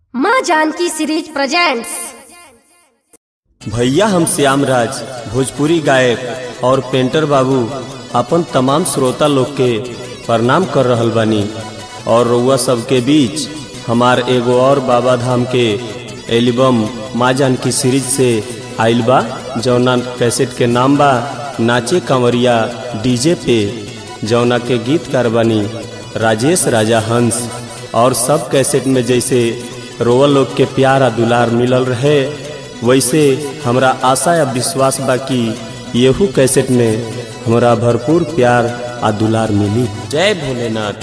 माँ Janaki series presents भैया हम श्याम राज भोजपुरी गायक और पेंटर बाबू अपन तमाम श्रोता लोग के प्रणाम कर रहल बानी और रउआ सबके बीच हमार एगो और बाबा धाम के एल्बम माँ जानकी सीरीज से आइल बा जौना कैसेट के नाम बा नाचे कंवरिया डीजे पे जौना के गीतकार बानी राजेश राजा हंस और सब कैसेट में जैसे रोवा लोग के प्यार आ दुलार मिलल रहे वैसे हमरा आशा या विश्वास बा कि येहू कैसेट में हमरा भरपूर प्यार आ दुलार मिली जय भोलेनाथ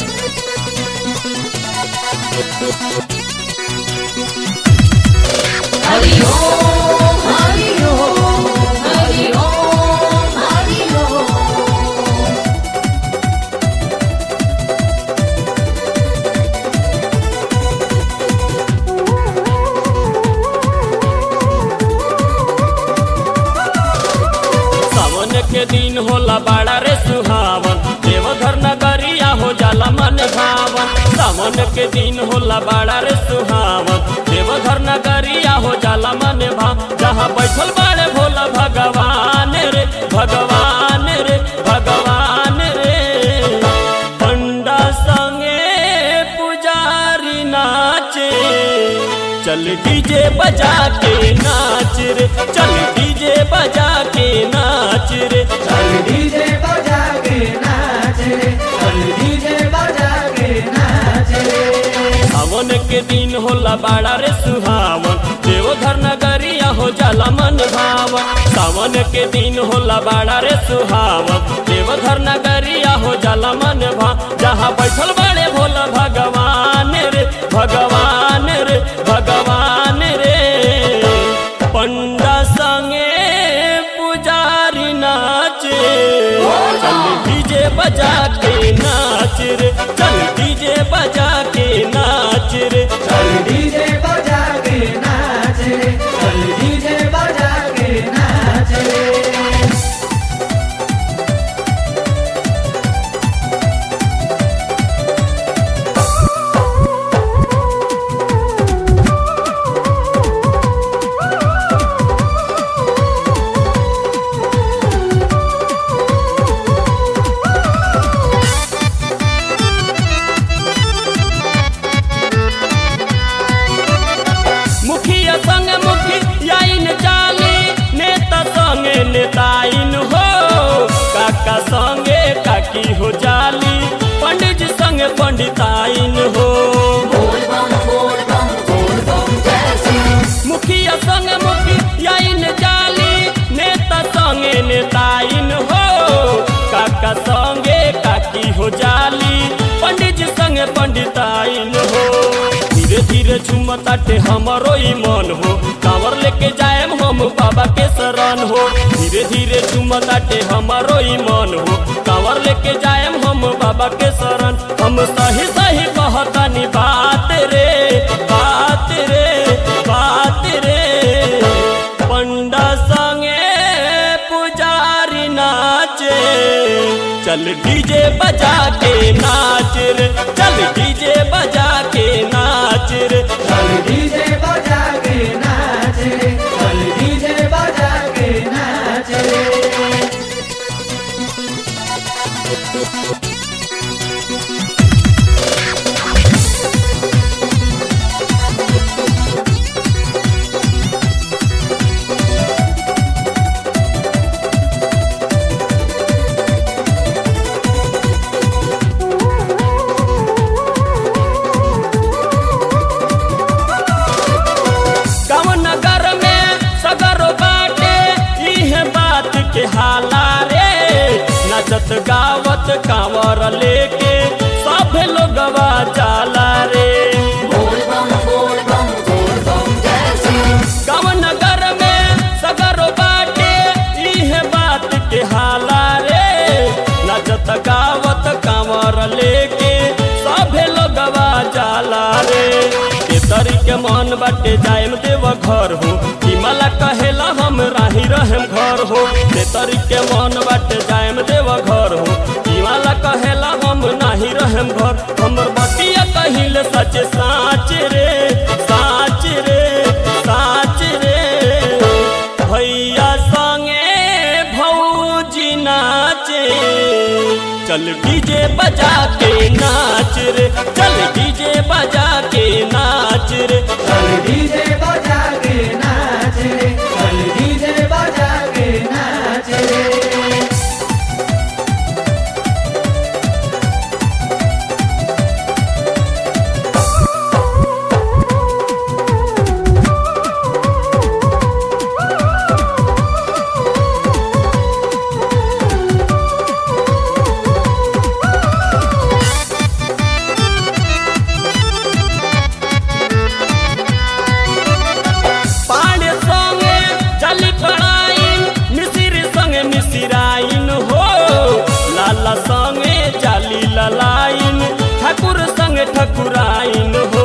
सावन के दिन होला बड़ा रे सुहावन देवघर नगरिया हो जाला मन भावन सावन के दिन होला बड़ा रे सुहावन देवघर नगरिया हो जाला मन भाव जहाँ बैठल बाड़े भोला भगवान रे भगवान रे भगवान रे पंडा संगे पुजारी नाचे चल डीजे बजा के नाच रे चल डीजे बजा के नाच रे चल डीजे बजा के नाच रे चल डीजे बजा के नाच रे सावन के दिन होला बड़ा रे सुहावन देवघर नगरिया हो जाला मन भावन सावन के दिन होला बड़ा रे सुहावन देवघर नगरिया हो जाला मन भाव जहाँ बैठल बड़े भोला भगवान रे भगवान रे भगवान रे पंडा संगे पुजारी नाचे चल डीजे बजा के नाच रे चल डीजे बजा के नाच रे चल डीजे बजा के नाच रे चल डीजे बजा के नाच रे मुखिया संग मुखिया इन जाली नेता संगे नेताइन हो काका संगे काकी हो जाली पंडित जी संगे पंडिताइन हो मुखिया संग मुखिया इन जाली नेता संगे नेताइन हो काका संगे काकी हो जाली पंडित जी संगे पंडिताइन हो धीरे धीरे झुमताटे हमरो ई मन हो कांवर लेके जाएम हम बाबा के शरण हो धीरे धीरे झुमताटे हमरो ई मन हो कांवर लेके जाएम हम बाबा के शरण हम सही सही कहतानी बात रे बात रे बात रे पंडा संगे पुजारी नाचे चल डीजे बजा के नाच रे चल डीजे बजा के नाच रे चल डीजे बजा के नाच रे चल डीजे बजा के नाच रे गाँव नगर में सगरो बाटे इहे बात के हाला रे नचत गावत कांवर लेके सब लोगवा जाला रे गाँव नगर में सगरो बाटे इहे बात के हाला रे नचत गावत कांवर लेके सभे लोगवा जाला रे केतरी के मन बाटे जाएम देव घर हो हिमाला कहेला हम राही रहम घर हो केतरी के मन बाटे जाएम देव घर हो हिमाला कहेला हम नाही रहम घर हमर बतिया कहिल सच साच रे साच चल डीजे बजा के नाच रे चल डीजे बजा के नाच रे चल डीजे बजा के नाच रे चल डीजे बजा के नाच रे पाड़े संगे चली पड़ाइन मिसिर संगे मिसिराइन हो लाला संगे चाली ललाइन ठाकुर संगे ठकुराइन हो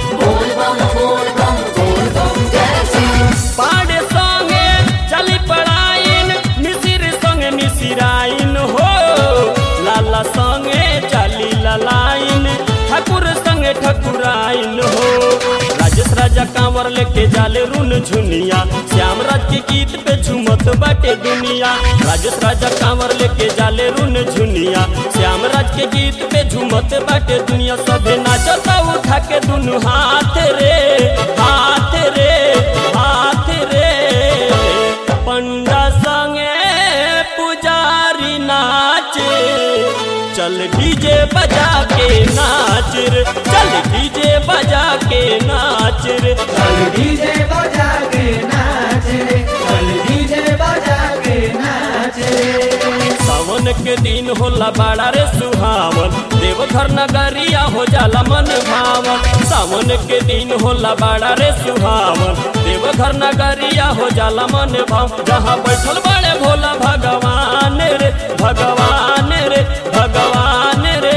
पाड़े संगे चली पड़ाइन मिसिर संगे मिसिराइन हो लाला संगे चाली ललाइन ठाकुर संगे ठकुराइन हो राजेश राजा कांवर लेके जाले रुन झुनिया श्याम राज के गीत पे झूमत बाटे दुनिया राजेश राजा कांवर लेके जाले रुन झुनिया श्याम राज के गीत पे झूमत बाटे दुनिया सभे नाचता उठा के दुनु हाथ रे हाथ रे हाथ रे पंडा संगे पुजारी नाचे चल डीजे बजा के नाच रे चल डीजे बजा के नाच रे चल डीजे बजा के नाच रे चल डीजे बजा के नाच रे सावन के दिन होला बड़ा रे सुहावन देवघर नगरिया हो जाला मन भावन सावन के दिन होला बड़ा रे सुहावन देवघर नगरिया हो जाला मन भाव जहाँ बैठल बड़े भोला भगवान रे भगवान रे भगवान रे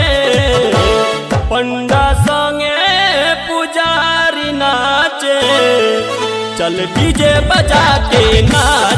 पंडा संगे पुजारी नाचे चल डीजे बजा के नाच